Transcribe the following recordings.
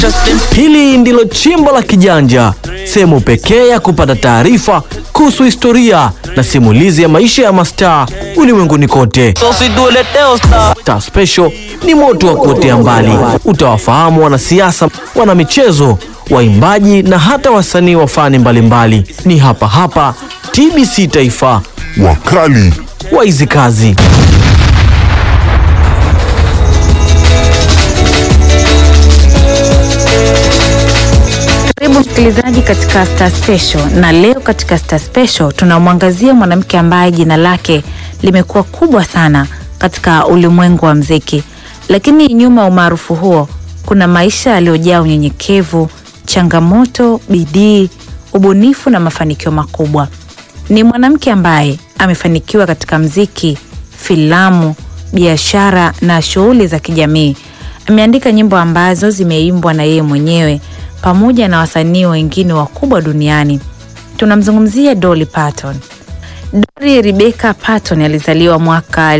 Hili ndilo chimbo la Kijanja, sehemu pekee ya kupata taarifa kuhusu historia na simulizi ya maisha ya mastaa ulimwenguni kote. Star Special ni moto wa kuotea mbali. Utawafahamu wanasiasa, wanamichezo, waimbaji na hata wasanii wa fani mbalimbali. Ni hapa hapa TBC Taifa, Wakali wa hizi kazi. Karibu msikilizaji katika Star Special, na leo katika Star Special tunamwangazia mwanamke ambaye jina lake limekuwa kubwa sana katika ulimwengu wa mziki, lakini nyuma ya umaarufu huo kuna maisha yaliyojaa unyenyekevu, changamoto, bidii, ubunifu na mafanikio makubwa. Ni mwanamke ambaye amefanikiwa katika mziki, filamu, biashara na shughuli za kijamii. Ameandika nyimbo ambazo zimeimbwa na yeye mwenyewe pamoja na wasanii wengine wakubwa duniani. Tunamzungumzia Dolly Parton. Dolly Rebecca Parton alizaliwa mwaka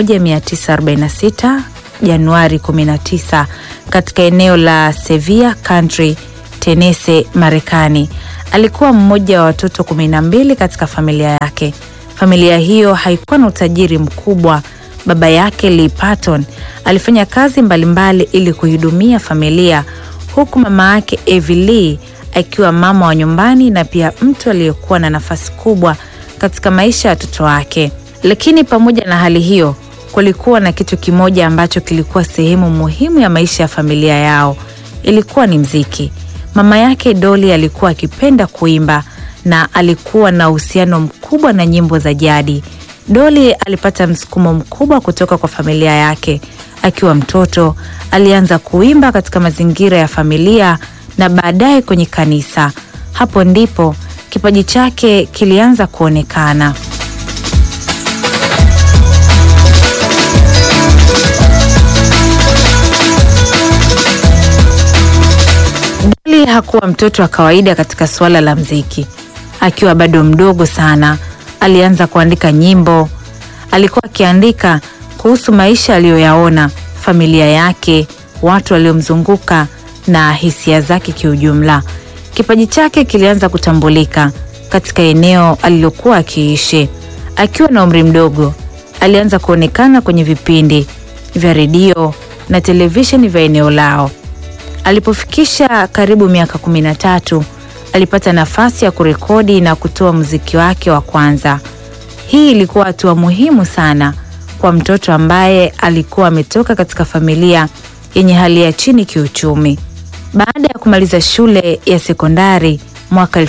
1946 Januari 19 katika eneo la Sevier County, Tennessee, Marekani. Alikuwa mmoja wa watoto kumi na mbili katika familia yake. Familia hiyo haikuwa na utajiri mkubwa. Baba yake Lee Parton alifanya kazi mbalimbali ili kuhudumia familia huku mama yake Evie Lee akiwa mama wa nyumbani na pia mtu aliyekuwa na nafasi kubwa katika maisha ya watoto wake. Lakini pamoja na hali hiyo, kulikuwa na kitu kimoja ambacho kilikuwa sehemu muhimu ya maisha ya familia yao. Ilikuwa ni mziki. Mama yake Dolly alikuwa akipenda kuimba na alikuwa na uhusiano mkubwa na nyimbo za jadi. Dolly alipata msukumo mkubwa kutoka kwa familia yake. Akiwa mtoto alianza kuimba katika mazingira ya familia na baadaye kwenye kanisa. Hapo ndipo kipaji chake kilianza kuonekana. Dolly hakuwa mtoto wa kawaida katika suala la mziki. Akiwa bado mdogo sana, alianza kuandika nyimbo. Alikuwa akiandika kuhusu maisha aliyoyaona, familia yake, watu waliomzunguka na hisia zake kiujumla. Kipaji chake kilianza kutambulika katika eneo alilokuwa akiishi. Akiwa na umri mdogo, alianza kuonekana kwenye vipindi vya redio na televisheni vya eneo lao. Alipofikisha karibu miaka kumi na tatu, alipata nafasi ya kurekodi na kutoa muziki wake wa kwanza. Hii ilikuwa hatua muhimu sana kwa mtoto ambaye alikuwa ametoka katika familia yenye hali ya chini kiuchumi. Baada ya kumaliza shule ya sekondari mwaka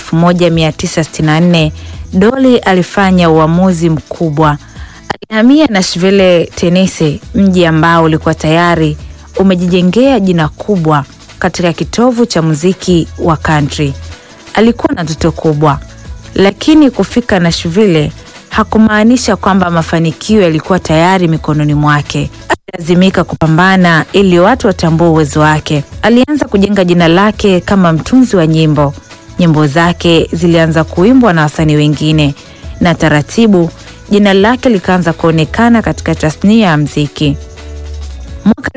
1964, Dolly alifanya uamuzi mkubwa. Alihamia Nashville, Tennessee, mji ambao ulikuwa tayari umejijengea jina kubwa katika kitovu cha muziki wa country. Alikuwa na ndoto kubwa, lakini kufika Nashville hakumaanisha kwamba mafanikio yalikuwa tayari mikononi mwake. Alilazimika kupambana ili watu watambue uwezo wake. Alianza kujenga jina lake kama mtunzi wa nyimbo. Nyimbo zake zilianza kuimbwa na wasanii wengine, na taratibu jina lake likaanza kuonekana katika tasnia ya mziki. Mwaka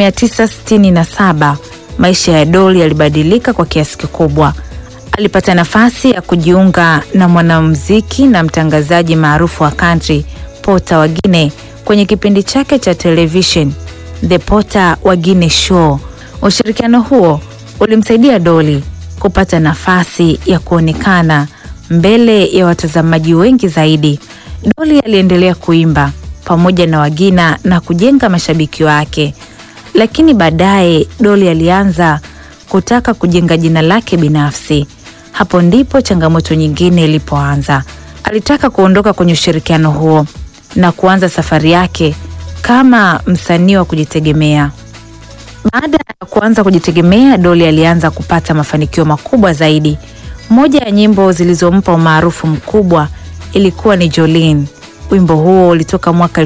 1967 maisha ya Dolly yalibadilika kwa kiasi kikubwa. Alipata nafasi ya kujiunga na mwanamuziki na mtangazaji maarufu wa country Porter Wagine kwenye kipindi chake cha television The Porter Wagine Show. Ushirikiano huo ulimsaidia Dolly kupata nafasi ya kuonekana mbele ya watazamaji wengi zaidi. Dolly aliendelea kuimba pamoja na Wagina na kujenga mashabiki wake, lakini baadaye Dolly alianza kutaka kujenga jina lake binafsi. Hapo ndipo changamoto nyingine ilipoanza. Alitaka kuondoka kwenye ushirikiano huo na kuanza safari yake kama msanii wa kujitegemea. Baada ya kuanza kujitegemea, Dolly alianza kupata mafanikio makubwa zaidi. Moja ya nyimbo zilizompa umaarufu mkubwa ilikuwa ni Jolene. Wimbo huo ulitoka mwaka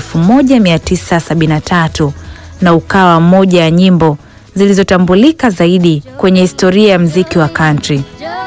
1973 na ukawa moja ya nyimbo zilizotambulika zaidi kwenye historia ya mziki wa country.